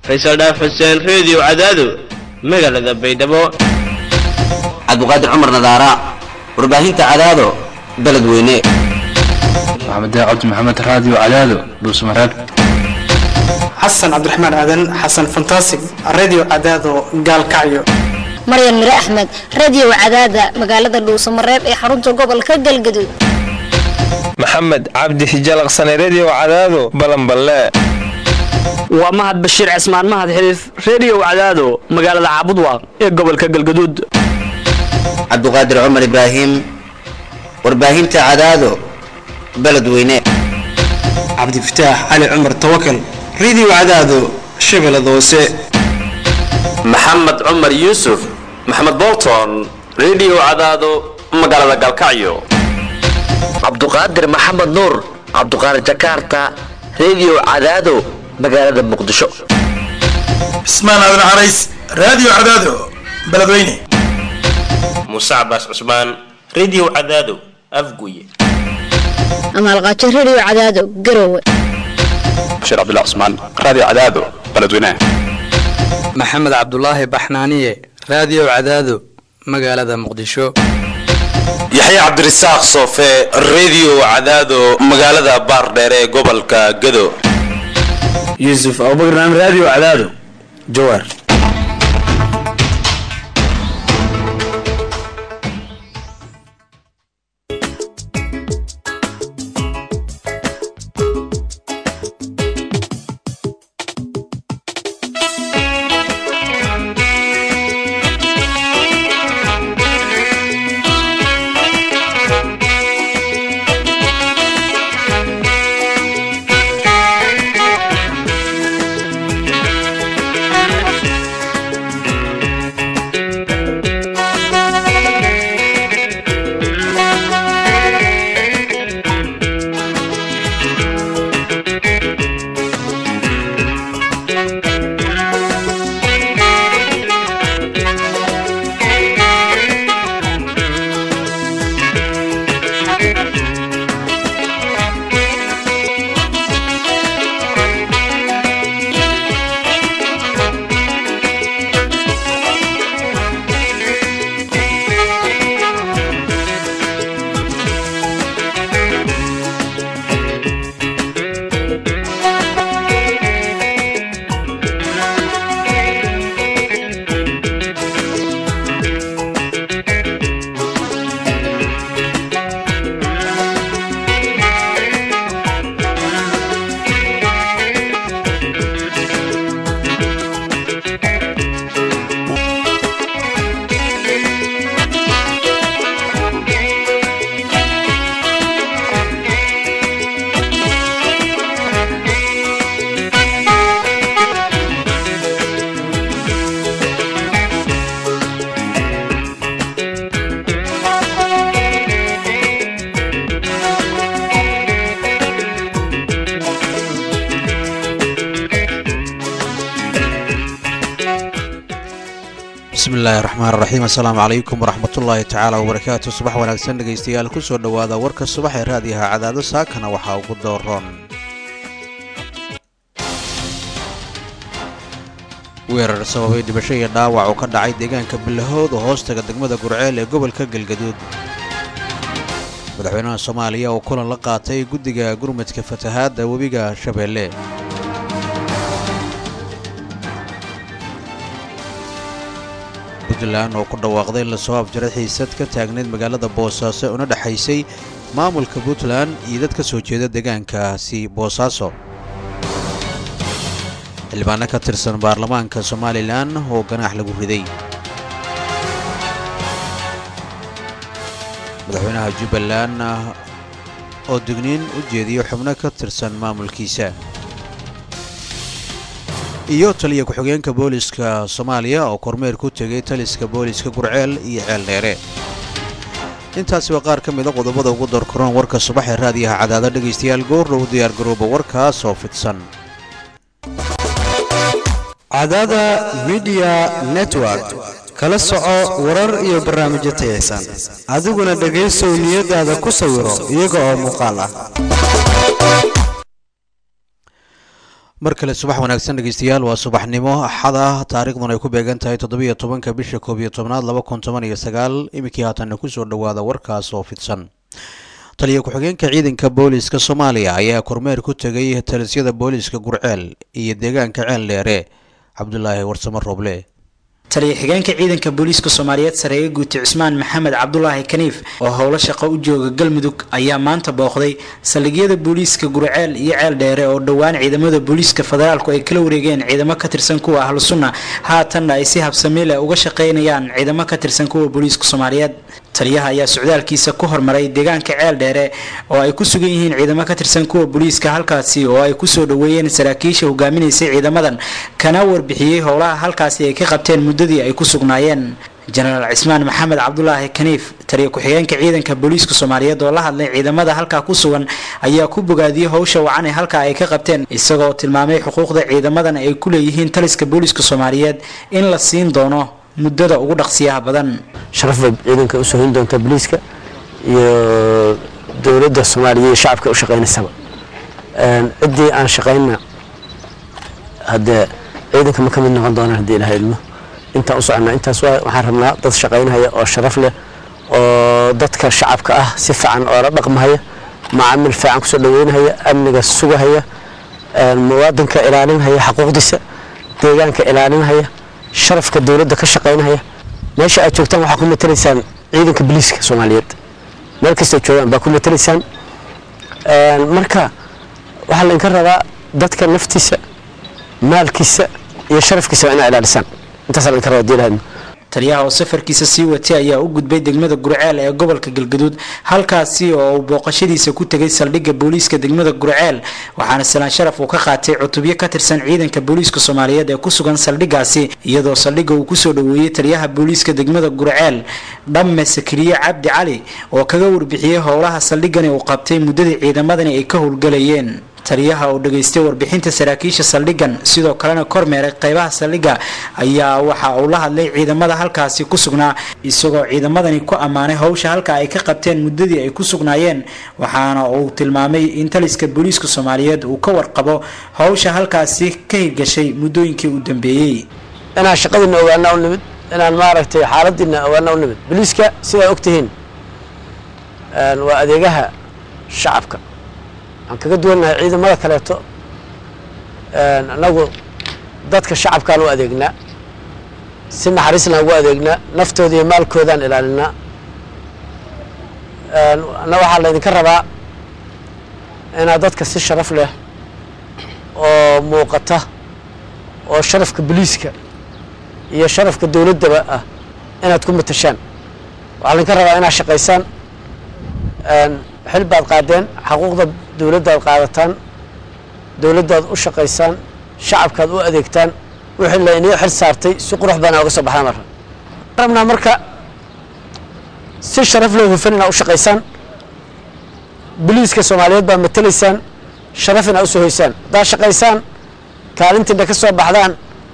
faysal dhaaf xuseen reediyo cadaado magaalada baydhabo cabdiqaadir cumar nadaara warbaahinta cadaado beledweyne maxamed cabdi maxamed raadiyo cadaado dhuusmareeb xasan cabdiraxmaan aadan xasan fantasig radio cadaado gaalkacyo maryan mire axmed radio cadaada magaalada dhuusamareeb ee xarunta gobolka galgaduud maxamed cabdi hijalaqsane redio cadaado balanballe waa mahad bashiir cismaan mahad xiliif redio cadaado magaalada caabudwaaq ee gobolka galgaduud cabdiqaadir cumar ibraahim warbaahinta cadaado beledweyne cabdifataax cali cumar tawakal radio cadaado shabeellada hoose maxamed cumar yuusuf maxamed bolton redio cadaado magaalada galkacyo cabduqaadir maxamed nuur cabduqaadir jakarta redio cadaado magaalada muqdisho cismaan aadan carays radio cadaado beledweyne muuse cabaas cusmaan redio cadaado afguye amaalqaajo redio cadaado garowe bashiir cabdullah cusmaan radio cadaado beledweyne maxamed cabdulaahi baxnaaniye radio cadaado magaalada muqdisho yaxya cabdirasaaq soofe redio cadaado magaalada baardheer ee gobolka gado yuusuf abubakar naam radio cadaado jawaar bismillahi raxmaan raxiim assalaamu calaykum waraxmatullaahi tacaala wabarakaatu subax wanaagsan dhegaystayaal ku soo dhowaada warka subax ee raadiyaha cadaado saakana waxaa ugu dooroon weerar sababay dhibasho iyo dhaawac oo ka dhacay deegaanka bilahood oo hoostaga degmada gurceel ee gobolka galgaduud madaxweynaha soomaaliya oo kulan la qaatay guddiga gurmadka fatahaadda webiga shabeelle puntland oo ku dhawaaqday in lasoo afjaray xiisad ka taagnayd magaalada boosaaso una dhexaysay maamulka puntland iyo dad ka soo jeeda deegaankaasi boosaaso xildhibaano ka tirsan baarlamaanka somalilan oo ganaax lagu riday madaxweynaha jubbaland oo digniin u jeediyo xubno ka tirsan maamulkiisa iyo taliya ku-xigeenka booliska soomaaliya oo kormeer ku tegay taliska booliska gurceel iyo ceeldheere intaasi waa qaar ka mida qodobada ugu doorkaroon warka subax ee raadiyaha cadaado dhegaystayaal goordhow diyaargarooba warkaas oo fidsan cadaada midiya network kala soco warar iyo barnaamijyo tayaysan adiguna dhegaysow niyadaada ku sawiro iyaga oo muuqaal ah mar kale subax wanaagsan dhegeystayaal waa subaxnimo axad ah taariikhduna ay ku beegan tahay toddobiyo tobanka bisha koob iyo tobnaad laba kun toban iyo sagaal iminkii haatanna kusoo dhowaada warkaas oo fidsan taliya ku-xigeenka ciidanka booliiska soomaaliya ayaa kormeer ku tegay talisyada booliiska gurceel iyo deegaanka ceel dheere cabdulaahi warsamo rooble taliya xigeenka ciidanka booliiska soomaaliyeed sareeye guuti cusmaan maxamed cabdulaahi kaniif oo howlo shaqo u jooga galmudug ayaa maanta booqday saldhigyada booliiska gurceel iyo ceel dheere oo dhowaan ciidamada booliiska federaalku ay kala wareegeen ciidamo ka tirsan kuwa ahlu sunna haatanna ay si habsami leh uga shaqaynayaan ciidamo ka tirsan kuwa booliiska soomaaliyeed taliyaha ayaa socdaalkiisa ku hormaray deegaanka ceel dheere oo ay ku sugan yihiin ciidamo ka tirsan kuwa booliiska halkaasi oo ay kusoo dhoweeyeen saraakiisha hogaaminaysay ciidamadan kana warbixiyey howlaha halkaasi ay ka qabteen muddadii ay ku sugnaayeen jenaraal cismaan maxamed cabdulaahi kaniif taliya ku-xigeenka ciidanka booliiska soomaaliyeed oo la hadlay ciidamada halkaa ku sugan ayaa ku bogaadiyey howsha wacan ee halkaa ay ka qabteen isagoo tilmaamay xuquuqda ciidamadan ay ku leeyihiin taliska booliiska soomaaliyeed in la siin doono muddada ugu dhaqsiyaha badan sharaf bay ciidanka u soo hin doontaa booliiska iyo dowladda soomaaliya iyo shacabka u shaqaynaysaba ciddii aan shaqaynna haddee ciidanka ma ka mid noqon doonaan haddii ilaha ilmo intaan u soconnaa intaas waxaan rabnaa dad shaqaynhaya oo sharaf leh oo dadka shacabka ah si fiican oo la dhaqmahaya macaamil fiican kusoo dhaweynhaya amniga sugahaya muwaadinka ilaalinhaya xaquuqdiisa deegaanka ilaalinhaya sharafka dowladda ka shaqaynhaya meesha aad joogtaan waxaa ku matalaysaan ciidanka booliiska soomaaliyeed meel kastay joogaan baa ku matalaysaan marka waxaa laydinka rabaa dadka naftiisa maalkiisa iyo sharafkiisa inaa ilaalisaan intaasaa laydinka rabaa diilahadna taliyaha oo safarkiisa sii watay ayaa u gudbay degmada gurceel ee gobolka galgaduud halkaasi oo uu booqashadiisa ku tegay saldhigga booliiska degmada gurceel waxaana salaan sharaf uu ka qaatay cutubyo ka tirsan ciidanka booliiska soomaaliyeed ee ku sugan saldhiggaasi iyadoo saldhigga uu kusoo dhoweeyey taliyaha booliiska degmada gurceel dhamme sakiriye cabdi cali oo kaga warbixiyey howlaha saldhiggani uu qabtay muddadii ciidamadani ay ka howlgalayeen taliyaha oo dhageystay warbixinta saraakiisha saldhiggan sidoo kalena kormeeray qeybaha saldhigga ayaa waxa uu la hadlay ciidamada halkaasi ku sugnaa isagoo ciidamadani ku ammaanay howsha halka ay ka qabteen muddadii ay ku sugnaayeen waxaana uu tilmaamay in taliska booliiska soomaaliyeed uu ka warqabo howsha halkaasi ka hirgashay muddooyinkii u dambeeyey inaan shaqadiina ogaana u nimid inaan maaragtay xaaladiina ogaana u nimid booliiska sidaa ogtihiin waa adeegaha shacabka aan kaga duwannahay ciidamada kaleeto annagu dadka shacabkaan u adeegnaa si naxariislaan ugu adeegnaa naftooda iyo maalkoodaan ilaalinaa anna waxaa laydinka rabaa inaad dadka si sharaf leh oo muuqata oo sharafka boliiska iyo sharafka dowladdaba ah inaad ku matashaan waxaa laydinka rabaa inaad shaqaysaan xil baad qaadeen xaquuqda dowladdaad qaadataan dowladdaad u shaqaysaan shacabkaad u adeegtaan wixii la inii xil saartay si qurux badan uga soo baxdaan marka rabnaa marka si sharaf loo hufan inaad u shaqaysaan boliiska soomaaliyeed baad matalaysaan sharaf inaad usoo hoysaan haddaad shaqaysaan kaalintiina ka soo baxdaan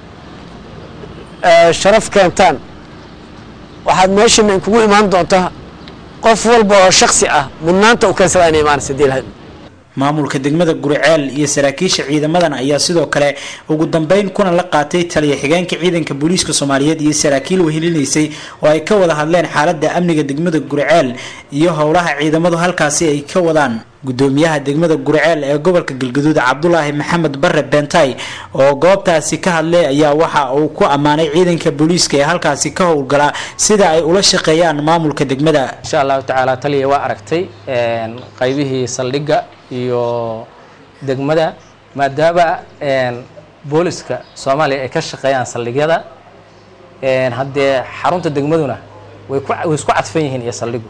sharaf keentaan waxaad meeshiina inkugu imaan doontaa qof walba oo shaksi ah mudnaanta u keensadaa inay imaanaysa hadii lahayd maamulka degmada guriceel iyo saraakiisha ciidamadan ayaa sidoo kale ugu dambeyn kuna la qaatay taliya xigeenka ciidanka booliiska soomaaliyeed iyo saraakiil wehelinaysay oo ay ka wada hadleen xaalada amniga degmada guriceel iyo howlaha ciidamadu halkaasi ay ka wadaan gudoomiyaha degmada guriceel ee gobolka galgaduud cabdulaahi maxamed bare beentay oo goobtaasi ka hadlay ayaa waxa uu ku ammaanay ciidanka booliiska ee halkaasi ka howlgalaa sida ay ula shaqeeyaan maamulka degmada insha allahu tacaala taliya waa aragtay qaybihii saldhigga iyo degmada maadaama booliska soomaaliya ay ka shaqeeyaan saldhigyada haddee xarunta degmaduna way ku way isku cadfan yihiin iyo saldhigu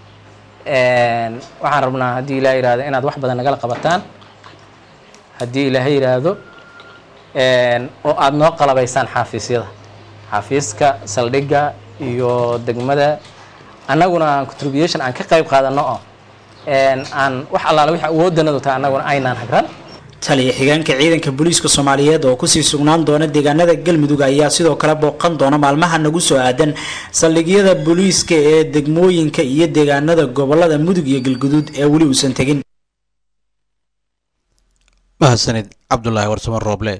waxaan rabnaa haddii ilaah yidhaahdo inaad wax badan nagala qabataan haddii ilaahay yidhaahdo oo aada noo qalabaysaan xaafiisyada xaafiiska saldhigga iyo degmada annaguna contribution aan ka qayb qaadano oo aan wax allaale wixii awooddanadu tahay annaguna aynaan hagran taliya xigeenka ciidanka booliiska soomaaliyeed oo kusii sugnaan doona deegaanada galmudug ayaa sidoo kale booqan doona maalmaha nagu soo aadan saldhigyada booliiska ee degmooyinka iyo deegaanada gobolada mudug iyo galguduud ee weli uusan tegin mahadsanid cabdulaahi warsamo rooble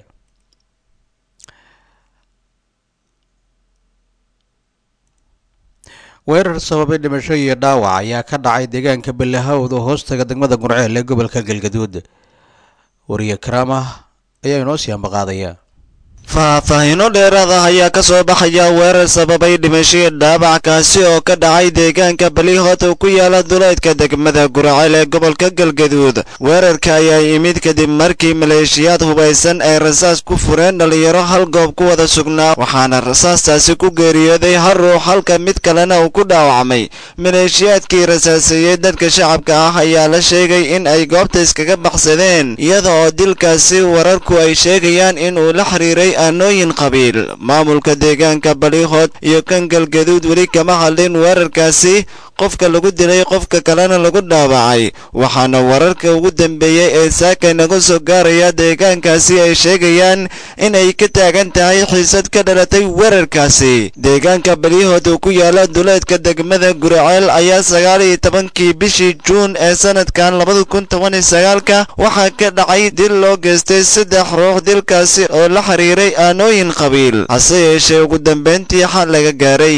weerar sababay dhimasho iyo dhaawac ayaa ka dhacay deegaanka ballahawd oo hoostaga degmada gurceel ee gobolka galgaduud wariye karaama ayaa inoo sii ambaqaadaya faahfaahiino dheeraad ah ayaa ka soo baxaya weerar sababay dhimashii dhaabac kaasi oo ka dhacay deegaanka balihot oo ku yaala duleedka degmada guraceel ee gobolka galgaduud weerarka ayaa yimid kadib markii maleeshiyaad hubaysan ay rasaas ku fureen dhallinyaro hal goob ku wada sugnaa waxaana rasaastaasi ku geeriyooday hal ruux halka mid kalena uu ku dhaawacmay maleeshiyaadkii rasaaseeyey dadka shacabka ah ayaa la sheegay in ay goobta iskaga baxsadeen iyada oo dilkaasi wararku ay sheegayaan in uu la xiriiray aanooyin qabiil maamulka deegaanka balihod iyo kan galgaduud weli kama hadlin weerarkaasi qofka lagu dilay qofka kalena lagu dhaawacay waxaana wararka ugu dambeeyey ee saaka naga soo gaaraya deegaankaasi ay sheegayaan in ay ka taagan tahay xiisad ka dhalatay weerarkaasi deegaanka balihod oo ku yaala duleedka degmada guraceel ayaa sagaal iyo tobankii bishii juun ee sanadkan labada kun toban iyo sagaalka waxaa ka dhacay dil loo geystay saddex ruux dilkaasi oo la xiriiray aanooyin qabiil hase yeeshee ugu dambeyntii xal laga gaaray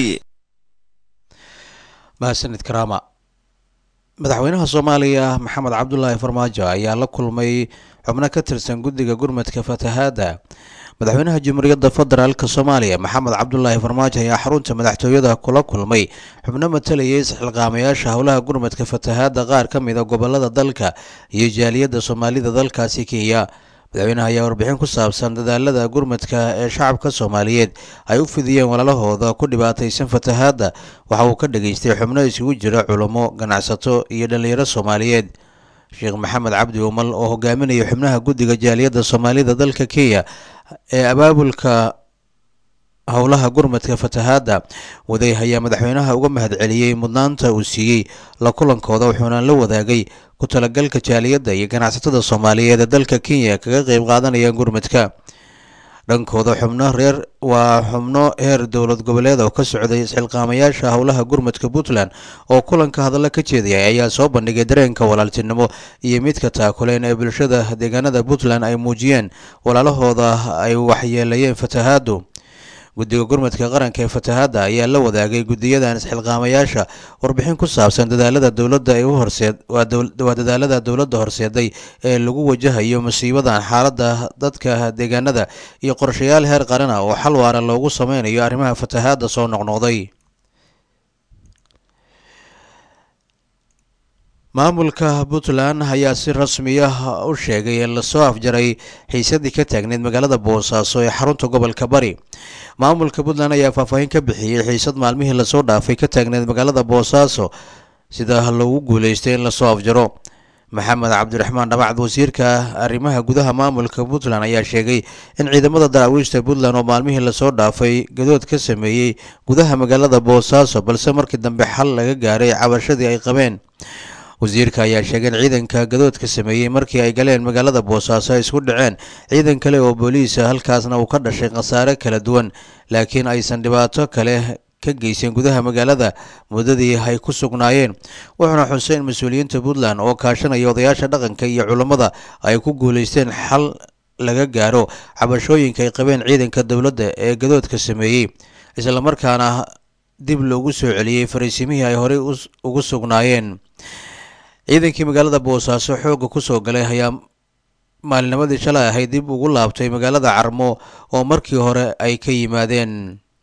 mahadsanid karaama madaxweynaha soomaaliya maxamed cabdulaahi farmaajo ayaa la kulmay xubno ka tirsan guddiga gurmadka fatahaadda madaxweynaha jamhuuriyadda federaalk soomaaliya maxamed cabdulaahi farmaajo ayaa xarunta madaxtooyada kula kulmay xubno matalayay isxilqaamayaasha howlaha gurmadka fatahaadda qaar ka mida gobolada dalka iyo jaaliyadda soomaalida dalkaasi kenya madaxweynaha ayaa warbixin ku saabsan dadaalada gurmadka ee shacabka soomaaliyeed ay u fidiyeen walaalahooda ku dhibaataysan fatahaadda waxa uu ka dhageystay xubno isugu jira culummo ganacsato iyo dhallinyaro soomaaliyeed sheekh maxamed cabdi umal oo hogaaminaya xubnaha guddiga jaaliyadda soomaalida dalka kenya ee abaabulka howlaha gurmadka fatahaadda waday ayaa madaxweynaha uga mahadceliyey mudnaanta uu siiyey la kulankooda wuxuuna la wadaagay ku talagalka jaaliyadda iyo ganacsatada soomaaliyeed ee dalka kenya kaga qeyb qaadanaya gurmadka dhankooda xubno reer waa xubno heer dowlad goboleed oo ka socday isxilqaamayaasha howlaha gurmadka puntland oo kulanka hadalla ka jeedayay ayaa soo bandhigay dareenka walaaltinimo iyo midka taakuleen ee bulshada deegaanada puntland ay muujiyeen walaalahooda ay waxyeelayeen fatahaadu guddiga gurmadka qaranka ee fatahaadda ayaa la wadaagay guddiyadan isxilqaamayaasha warbixin ku saabsan dadaalada dowladda ee u horseed waa dadaalada dowladda horseeday ee lagu wajahayo musiibadan xaaladda dadka deegaanada iyo qorshayaal heer qaran ah oo xal waara loogu sameynayo arrimaha fatahaadda soo noqnoqday maamulka puntland ayaa si rasmi ah u sheegay in lasoo afjaray xiisadii ka taagneyd magaalada boosaaso ee xarunta gobolka bari maamulka puntland ayaa faahfaahin ka bixiyey xiisad maalmihii lasoo dhaafay ka taagneyd magaalada boosaaso sida lagu guuleystay in lasoo afjaro maxamed cabdiraxmaan dhabacd wasiirka arrimaha gudaha maamulka puntland ayaa sheegay in ciidamada daraawiishta puntland oo maalmihii lasoo dhaafay gadood ka sameeyey gudaha magaalada boosaaso balse markii dambe xal laga gaaray cabashadii ay qabeen wasiirka ayaa sheegay in ciidanka gadoodka sameeyey markii ay galeen magaalada boosaaso ay isku dhaceen ciidan kale oo booliisa halkaasna uu ka dhashay khasaare kala duwan laakiin aysan dhibaato kale ka geysan gudaha magaalada muddadii ay ku sugnaayeen wuxuuna xusay in mas-uuliyiinta puntland oo kaashanaya odayaasha dhaqanka iyo culammada ay ku guuleysteen xal laga gaaro cabashooyinka ay qabeen ciidanka dowladda ee gadoodka sameeyey islamarkaana dib loogu soo celiyey fariisimihii ay horey ugu sugnaayeen ciidankii magaalada boosaaso xoogga ku soo galay ayaa maalinimadii shalay ahayd dib ugu laabtay magaalada carmo oo markii hore ay ka yimaadeen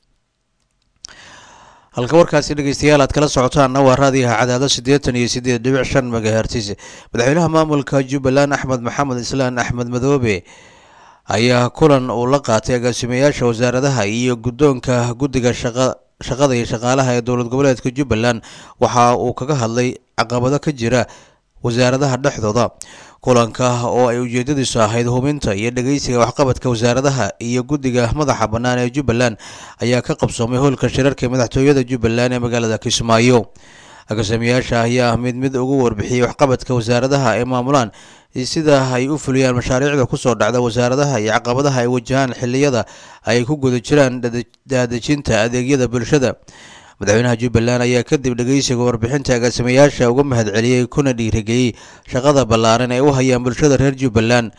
halka warkaasi dhegeystayaal aad kala socotaanna waa raadiyaha cadaado siddeetan iyo siddeed dhibic shan megahertis madaxweynaha maamulka jubbaland axmed maxamed islaan axmed madoobe ayaa kulan uu la qaatay agaasimayaasha wasaaradaha iyo guddoonka guddiga shaqa shaqada iyo shaqaalaha ee dowlad goboleedka jubbaland waxa uu kaga hadlay caqabado ka jira wasaaradaha dhexdooda kulanka oo ay ujeedadiisu ahayd hubinta iyo dhegeysiga waxqabadka wasaaradaha iyo guddiga madaxa bannaan ee jubbaland ayaa ka qabsoomay howlka shirarka madaxtooyada jubbaland ee magaalada kismaayo agaasimayaasha ayaa mid mid ugu warbixiyey waxqabadka wasaaradaha ay maamulaan sida ay u fuliyaan mashaariicda kusoo dhacda wasaaradaha iyo caqabadaha ay wajahaan xiliyada ay ku guda jiraan daadejinta adeegyada bulshada madaxweynaha jubbaland ayaa kadib dhegeysiga warbixinta agaasimayaasha uga mahadceliyey kuna dhiirigeliyey shaqada ballaaran ee u hayaan bulshada reer jubbaland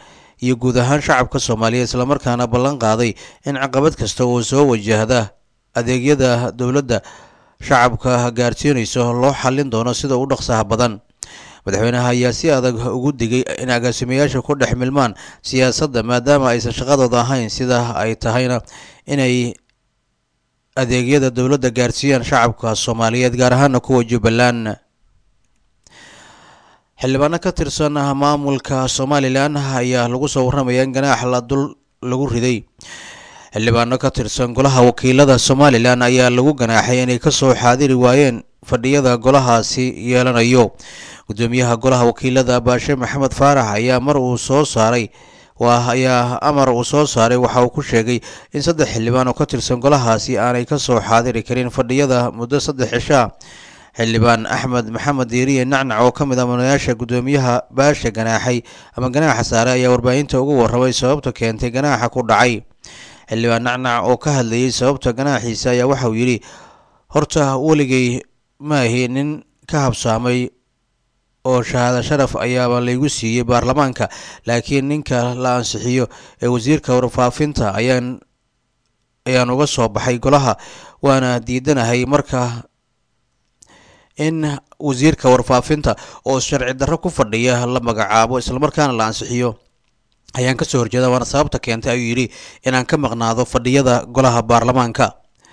iyo guud ahaan shacabka soomaaliyeed islamarkaana ballan qaaday in caqabad kasta oo soo wajahda adeegyada dowladda shacabka gaarsiinayso loo xallin doono sida u dhaqsaha badan madaxweynaha ayaa si adag ugu digay in agaasimayaasha ku dhex milmaan siyaasadda maadaama aysan shaqadooda ahayn sida ay tahayna inay adeegyada dowladda gaarsiiyaan shacabka soomaaliyeed gaar ahaana kuwa jubbaland xildhibaano ka tirsan maamulka somalilan ayaa lagu soo warramaya in ganaax la dul lagu riday xildhibaano ka tirsan golaha wakiilada somalilan ayaa lagu ganaaxay inay kasoo xaadiri waayeen fadhiyada golahaasi yeelanayo gudoomiyaha golaha wakiilada baashe maxamed faarax ayaa mar uu soo saaray waa ayaa amar uu soo saaray waxa uu ku sheegay in saddex xildhibaan oo ka tirsan golahaasi aanay kasoo xaadiri karin fadhiyada muddo saddex cishaa xildhibaan axmed maxamed diiriye nacnac oo ka mid ah mudanayaasha gudoomiyaha baasha ganaaxay ama ganaaxa saare ayaa warbaahinta ugu warramay sababta keentay ganaaxa ku dhacay xildhibaan nacnac oo ka hadlayay sababta ganaaxiisa ayaa waxauu yidhi horta weligay maahi nin ka habsaamay oo shahaado sharaf ayaaba laygu siiyey baarlamaanka laakiin ninka la ansixiyo ee wasiirka warfaafinta ayaan ayaan uga soo baxay golaha waana diidanahay marka in wasiirka warfaafinta oo sharci darro ku fadhiya la magacaabo islamarkaana la ansixiyo ayaan kasoo horjeeda waana sababta keentay ayuu yidhi inaan ka maqnaado fadhiyada golaha baarlamaanka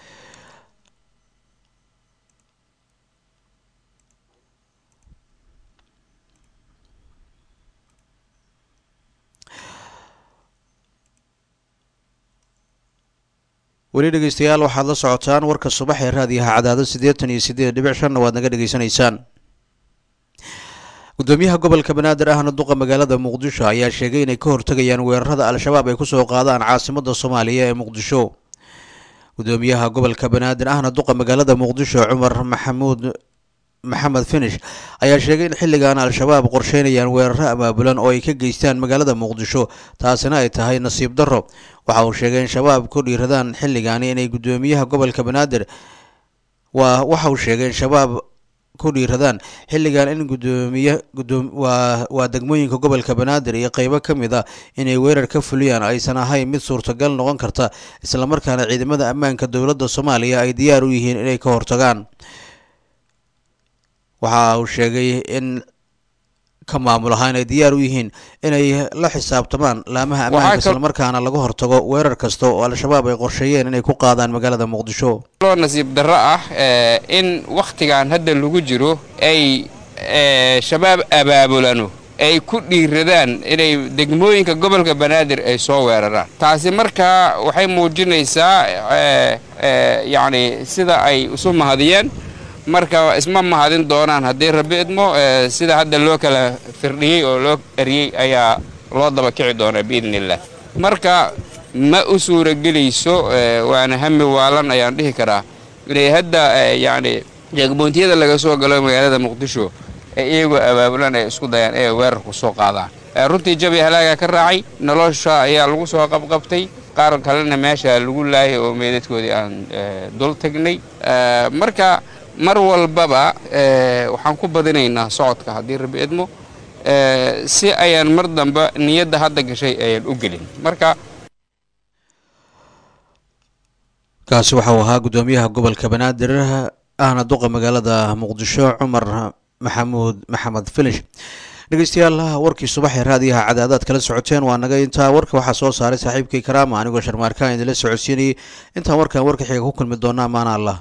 weli dhegeystayaal waxaad la socotaan warka subax ee raadiyaha cadaado siddeetan iyo siddeed dhibic shanna waad naga dhegeysanaysaan gudoomiyaha gobolka banaadir ahna duqa magaalada muqdisho ayaa sheegay inay ka hortegayaan weerarada al-shabaab ay kusoo qaadaan caasimada soomaaliya ee muqdisho gudoomiyaha gobolka banaadir ahna duqa magaalada muqdisho cumar maxamuud maxamed finish ayaa sheegay in xilligan al-shabaab qorsheynayaan weeraro abaabulan oo ay ka geystaan magaalada muqdisho taasina ay tahay nasiib darro waxa uu sheegay in shabaab ku dhiiradaan xilligaani inay gudoomiyaha gobolka banaadir waa waxa uu sheegay in shabaab ku dhiiradaan xilligan in gudoomiye waa waa degmooyinka gobolka banaadir iyo qeybo ka mid a inay weerar ka fuliyaan aysan ahayn mid suurtagal noqon karta islamarkaana ciidamada ammaanka dowladda soomaaliya ay diyaar u yihiin inay ka hortagaan waxa uu sheegay in ka maamul ahaan ay diyaar u yihiin inay la xisaabtamaan laamaha ammaanka islamarkaana laga hortago weerar kasta oo al-shabaab ay qorsheeyeen inay ku qaadaan magaalada muqdisho loo nasiib darro ah in wakhtigan hadda lagu jiro ay shabaab abaabulano ay ku dhiiradaan inay degmooyinka gobolka banaadir ay soo weeraraan taasi markaa waxay muujinaysaa yacni sida ay isu mahadiyeen marka isma mahadin doonaan haddii rabbi idmo sida hadda loo kala firdhiyey oo loo eriyey ayaa loo daba kici doonaa biidni illah marka ma u suuragelayso waana hami waalan ayaan dhihi karaa inay hadda yacni jeegmoontiyada laga soo galo magaalada muqdisho ee iyagoo abaabulan ay isku dayaan inay weerarku soo qaadaan runtii jabi halaaga ka raacay nolosha ayaa lagu soo qabqabtay qaar kalena meesha lagu laayay oo meedadkoodii aan dul tagnay marka mar walbaba waxaan ku badinaynaa socodka haddii rabbi idmo si ayaan mar damba niyadda hadda gashay ayaan u gelin marka kaasi waxa uu ahaa gudoomiyaha gobolka banaadir ahna duqa magaalada muqdisho cumar maxamuud maxamed filish dhegeystayaal warkii subaxee raadiyaha cadaadaad kala socoteen waa naga intaa warka waxaa soo saaray saaxiibkay karaama anigoo sharmaarkaan idinla socodsiinayay intaan warkan warka xiga ku kulmi doona amaana allah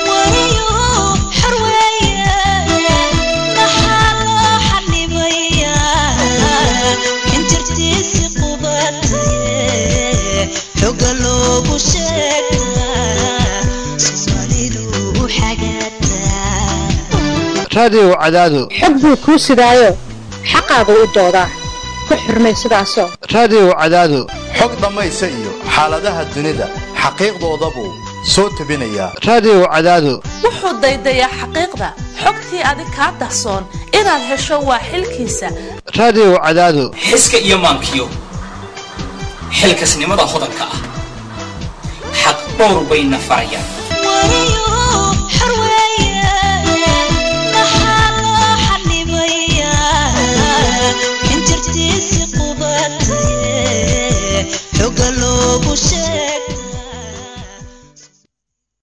raadiyow cadaado xog buu kuu sidaayo xaqaagu u doodaa ku xurmay sidaasoo raadiyow cadaado xog dhammaysa iyo xaaladaha dunida xaqiiqdoodabuu soo tebinayaa raadiyow cadaado wuxuu daydayaa xaqiiqda xogtii adig kaa dahsoon inaad hesho waa xilkiisa raadiyow cadaado xiska iyo maankiyo xilkasnimada hodanka ah xaq dhowr bayna farayaan